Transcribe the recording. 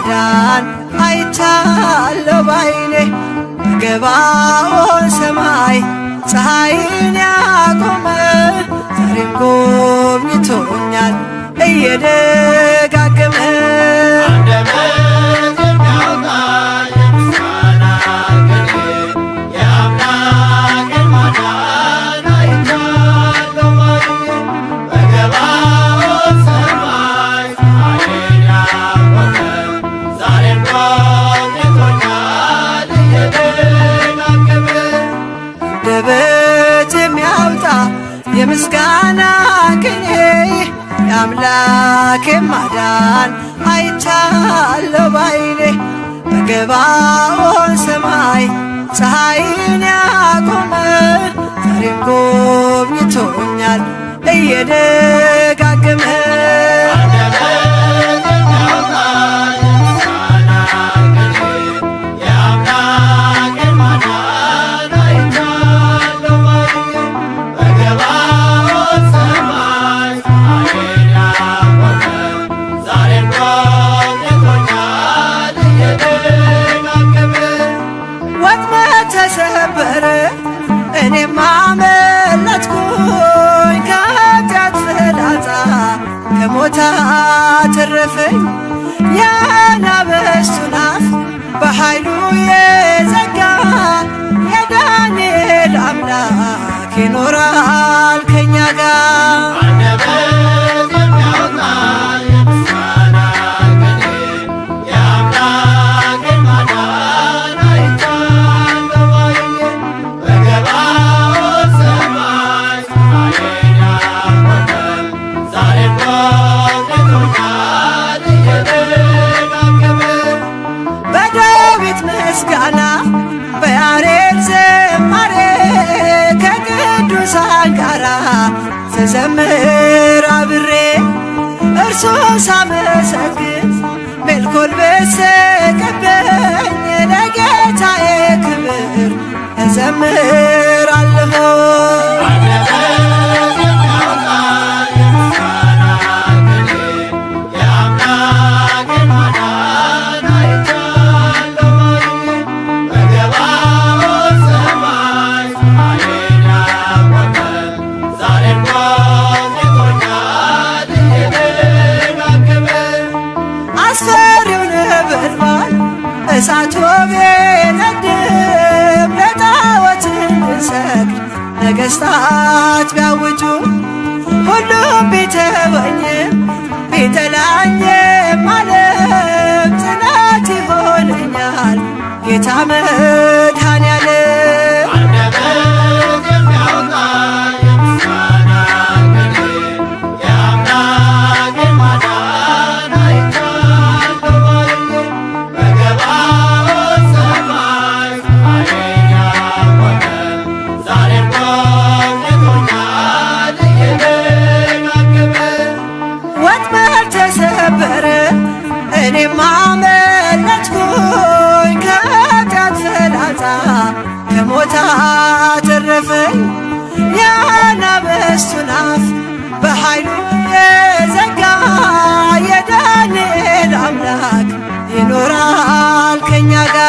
ማዳን አይቻለሁ ባይኔ በገባኦን ሰማይ ፀሐይን ያቆመ ዛሬም ጎብኝቶኛል እየደጋገመ አንደበት የሚያወጣ የምስጋና ቅኔ የአምላክን ማዳን አይቻለሁ ባይኔ በገባኦን ሰማይ ፀሐይን ያቆመ ዛሬም ጎብኝቶኛል እየደጋገመ አንደበት የሚያወጣ የምስጋና ቅኔ የአምላክ ማዳን አይቻለሁ ባይኔ በገባኦን ሰማይ ፀሐይን ያቆመ ዛሬም ጎብኝቶኛል እየደጋገመ አንደበት የሚያወጣ የምስጋና ቅኔ የአምላክን ማዳን አይቻለሁ ባይኔ በገባኦን ሰማይ ፀሐይን ያቆመ ዛሬም ጎብኝቶኛል እየደጋገመ ወጥመድ ተሰበረ እኔም አመለጥኩኝ ከኃጢአት ፍላጻ ከሞት አተረፈኝ የአናብስቱን አፍ በኃይሉ የዘጋ የዳንኤል አምላክ ይኖራል ከኛ ጋር አንደበት የሚያወጣ የምስጋና ቅኔ የአምላክን ማዳን አይቻለሁ ባይኔ በገባኦን ሰማይ ፀሐይን ያቆመ ዛሬም ጎብኝቶኛል እየደጋገመ በዳዊት ምስጋና በያሬድ ዝማሬ ከቅዱሳን ጋራ ስዘምር አብሬ እርሱን ሳመሰግን ሜልኮል በሰቀበኝ ለጌታዬ ክብር እዘምራለሁ። አንደበት የሚያወጣ የምስጋና ቅኔ የአምላክን ማዳን አይቻለሁ ባይኔ በገባኦን ሰማይ ፀሐይን ያቆመ ዛሬም ጎብኝቶኛል እየደጋገመ አስፈሪው ነበልባል እሳት ቢነድም ለጣዖት እንድንሰግድ ነገሥታት ቢያውጁ ሁሉም ቢተወኝም ቢጠላኝም ዓለም ጽናት ይሆነኛል ጌታ መድኃኔዓለም አንደበት የሚያወጣ የምስጋና ቅኔ የአምላክን ማዳን አይቻለሁ ባይኔ በገባኦን ሰማይ ፀሐይን ያቆመ ዛሬም ጎብኝቶኛል እየደጋገመ ወጥመድ ተሰበረ እኔም አመለጥኩኝ ከኃጢአት ፍላጻ ከሞት አተረፈኝ የአናብስቱን አፍ በኃይሉ የዘጋ የዳንኤል አምላክ ይኖራል ከኛ ጋር